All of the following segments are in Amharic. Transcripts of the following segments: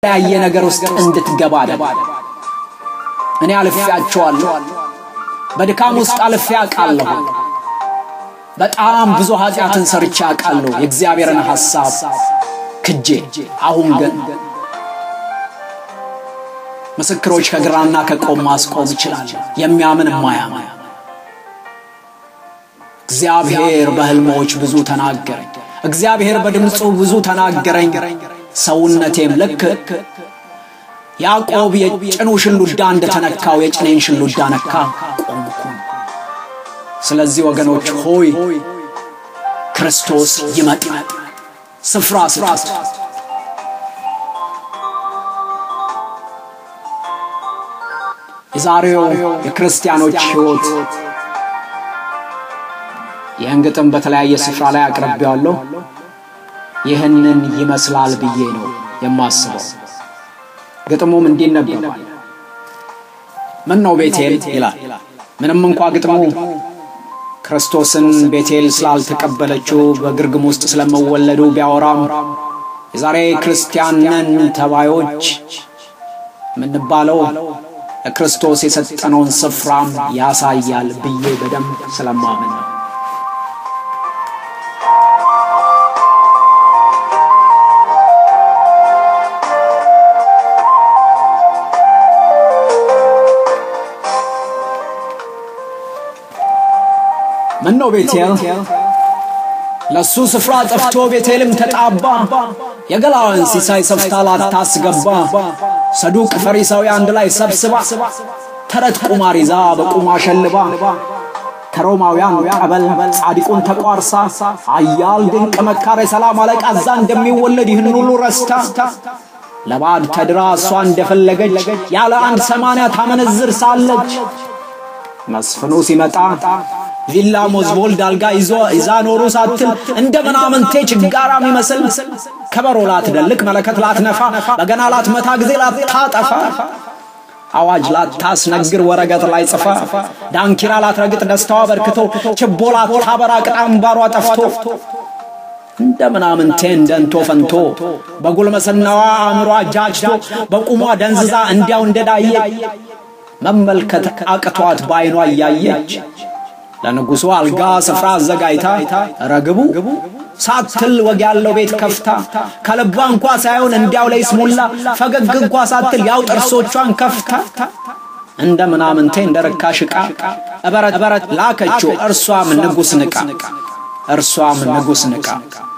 በተለያየ ነገር ውስጥ እንድትገባ አደለ። እኔ አልፌያቸዋለሁ። በድካም ውስጥ አልፌ አውቃለሁ። በጣም ብዙ ኃጢአትን ሰርቼ አውቃለሁ፣ የእግዚአብሔርን ሐሳብ ክጄ። አሁን ግን ምስክሮች ከግራና ከቆም ማስቆም ይችላል። የሚያምን የማያምን እግዚአብሔር በሕልሞች ብዙ ተናገረኝ። እግዚአብሔር በድምፁ ብዙ ተናገረኝ። ሰውነቴም ልክ ያዕቆብ የጭኑ ሽሉዳ እንደተነካው የጭኔን ሽሉዳ ነካ፣ ቆምኩ። ስለዚህ ወገኖች ሆይ ክርስቶስ ይመጣል። ስፍራ ስፍራት የዛሬው የክርስቲያኖች ሕይወት ይህን ግጥም በተለያየ ስፍራ ላይ አቅርቤዋለሁ። ይህንን ይመስላል ብዬ ነው የማስበው። ግጥሙም እንዲነበባል ምን ነው ቤቴል ይላል። ምንም እንኳ ግጥሙ ክርስቶስን ቤቴል ስላልተቀበለችው በግርግም ውስጥ ስለመወለዱ ቢያወራም የዛሬ ክርስቲያንን ተባዮች የምንባለው ለክርስቶስ የሰጠነውን ስፍራም ያሳያል ብዬ በደንብ ስለማምን ነው። ምን ነው ቤቴል ለሱ ስፍራ ጠፍቶ ቤቴልም ተጣባ። የገላዋን ሲሳይ ሰፍታ ላታስገባ ሰዱቅ ፈሪሳዊ አንድ ላይ ሰብስባ ተረት ቁማር ይዛ በቁማ ሸልባ ከሮማውያን ቀበል ጻድቁን ተቋርሳ አያል ድንቅ መካር የሰላም አለቃ እዛ እንደሚወለድ ይህን ሁሉ ረስታ ለባዕድ ተድራ እሷ እንደፈለገች ያለ አንድ ሰማንያ ታመነዝር ሳለች መስፍኑ ሲመጣ ቪላ ሞዝቦልድ አልጋ ይዞ ይዛ ኖሩ ሳትል እንደ ምናምንቴ ችጋራ የሚመስል ከበሮ ላትደልቅ መለከት ላትነፋ በገና ላትመታ ጊዜ ላታጠፋ አዋጅ ላታስነግር ወረቀት ላይ ጽፋ ዳንኪራ ላትረግጥ ደስታዋ በርክቶ ችቦ ላታበራ ቅጣምባሯ ጠፍቶ እንደ ምናምንቴ እንደንቶ ፈንቶ በጉልምስናዋ አእምሯ ጃጅቶ በቁሟ ደንዝዛ እንዲያው እንደዳየ መመልከት አቅቷት በዓይኗ እያየች ለንጉሡ አልጋ ስፍራ አዘጋጅታ ረግቡ ሳትል ወግ ያለው ቤት ከፍታ ከልቧ እንኳ ሳይሆን እንዲያው ላይ ስሙላ ፈገግ እንኳ ሳትል ያው ጥርሶቿን ከፍታ እንደ ምናምንቴ እንደ ርካሽ ዕቃ እበረት እበረት ላከችው እርሷም ንጉሥ ንቃ እርሷም ንጉሥ ንቃ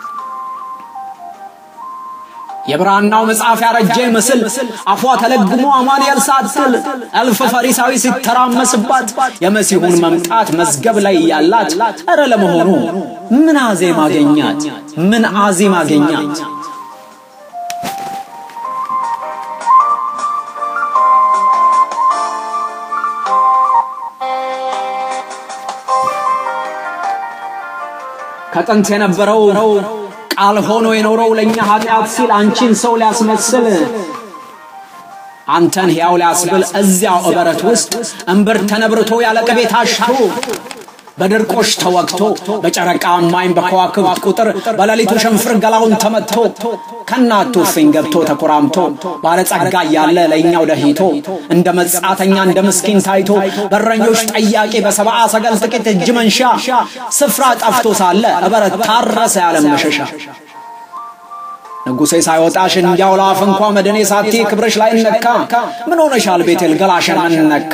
የብራናው መጽሐፍ ያረጀ ምስል አፏ ተለግሞ አማኑኤል ሳትል እልፍ ፈሪሳዊ ሲተራመስባት የመሲሁን መምጣት መዝገብ ላይ ያላት እረ ለመሆኑ ምን አዜም አገኛት? ምን አዜም አገኛት? ከጥንት የነበረው ቃል ሆኖ የኖረው ለእኛ ኃጢአት ሲል አንቺን ሰው ሊያስመስል አንተን ሕያው ሊያስብል እዚያው እበረት ውስጥ እምብር ተነብርቶ ያለ ቅቤ ታሽቶ በድርቆሽ ተወግቶ በጨረቃ ማይን በከዋክብት ቁጥር በሌሊቱ ሸንፍር ገላውን ተመትቶ ከናቱ እፍኝ ገብቶ ተኮራምቶ ባለጸጋ እያለ ለእኛው ደሂቶ እንደ መጻተኛ እንደ ምስኪን ታይቶ በረኞች ጠያቂ በሰብአ ሰገል ጥቂት እጅ መንሻ ስፍራ ጠፍቶ ሳለ እበረት ታረሰ ያለም መሸሻ ንጉሴ ሳይወጣሽ እንዲያው ለአፍ እንኳ መድኔ ሳቲ ክብርሽ ላይ ነካ ምን ሆነሻል ቤቴል ገላሽን ምን ነካ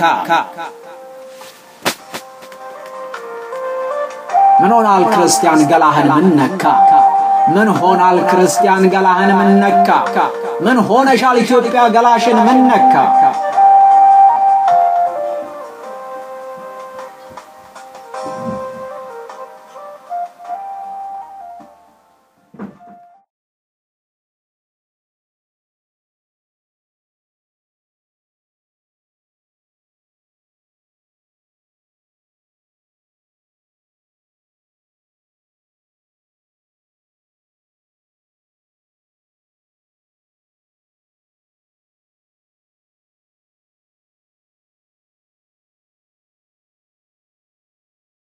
ምን ሆናል ክርስቲያን ገላህን ምን ነካ ምን ሆናል ክርስቲያን ገላህን ምን ነካ ምን ሆነሻል ኢትዮጵያ ገላሽን ምን ነካ